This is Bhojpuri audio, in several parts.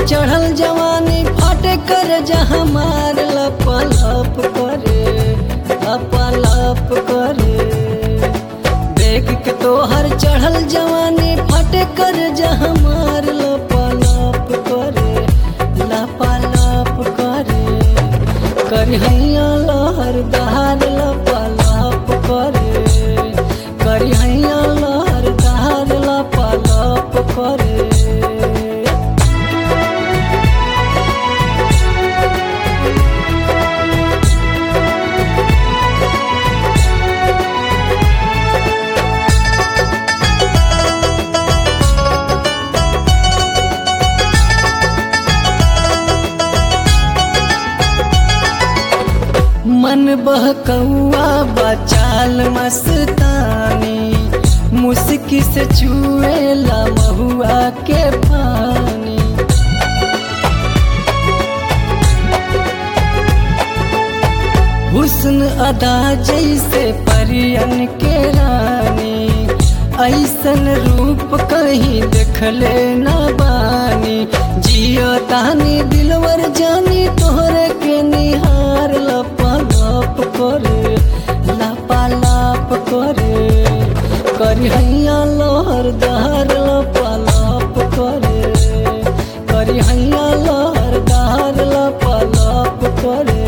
चढ़ल जवानी फाटे कर जहाँ मार लपलप करे लपलप करे देख के तोहर चढ़ल जवानी फाटे कर जहाँ मार लपलप करे लपलप करे करिहैया लहर दहार लपलप करे करिहैया लहर दहार लपलप करे मन बहकौआ बचाल मस्तानी मुस्की से छुएला महुआ के पानी हुस्न अदा जैसे परियन के रानी ऐसन रूप कहीं देखले न बानी जियो तानी दिलवर जानी तोहरे के निहार लपलप करे लपालप करे करिहैया लोहर दहर लपलप करे करिहैया लोहर दहर लपलप करे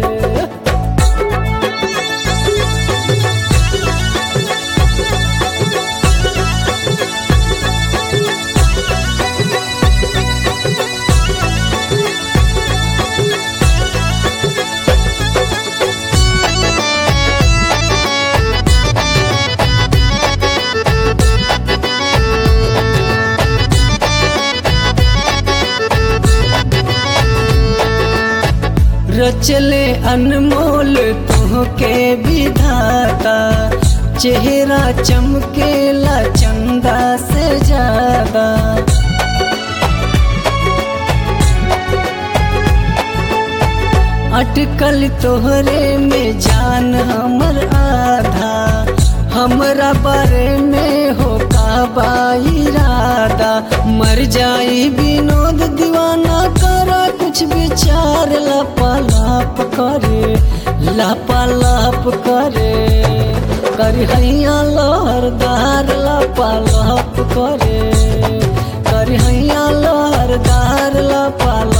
रचले अनमोल तुहके विधाता चेहरा चमकेला चंदा से ज्यादा अटकल तोहरे में जान हमर आधा हमरा बारे में हो का इरादा मर जाई विनोद दीवाना करा कुछ विचार लपालाप करे लपालाप करे करहैया लहरदार लपालाप करे करहैया लहरदार लपालाप